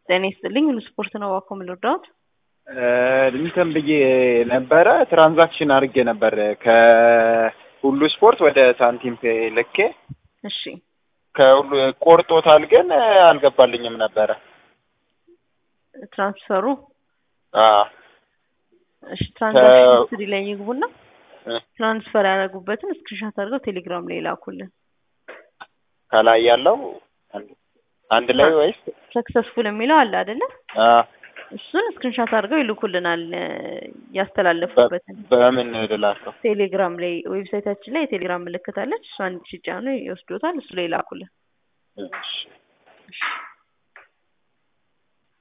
ጤና ይስጥልኝ ሁሉ ስፖርት ነው እባክዎ ምን ልርዳዎት? እንትን ብዬ ነበረ ትራንዛክሽን አድርጌ ነበር ከሁሉ ስፖርት ወደ ሳንቲም ፔ ልኬ እሺ ከሁሉ ቆርጦታል፣ ግን አልገባልኝም ነበረ። ትራንስፈሩ አዎ እሺ ትራንዛክሽን ከ- ሂስትሪ ላይ ይግቡና እ- ትራንስፈር ያደረጉበትን ስክሪንሻት አድርገው ቴሌግራም ላይ ላኩልን። ከላይ ያለው አንድ- አንድ ላይ ወይስ ሰክሰስፉል የሚለው አለ አይደለ? አዎ፣ እሱን ስክሪንሻት አድርገው ይልኩልናል እ፣ ያስተላለፉበትን በምን ልላከው? ቴሌግራም ላይ ዌብሳይታችን ላይ የቴሌግራም ምልክት አለች። እሷን ሲጫኑ ይወስዶታል። እሱ ላይ ላኩልን። እሺ እሺ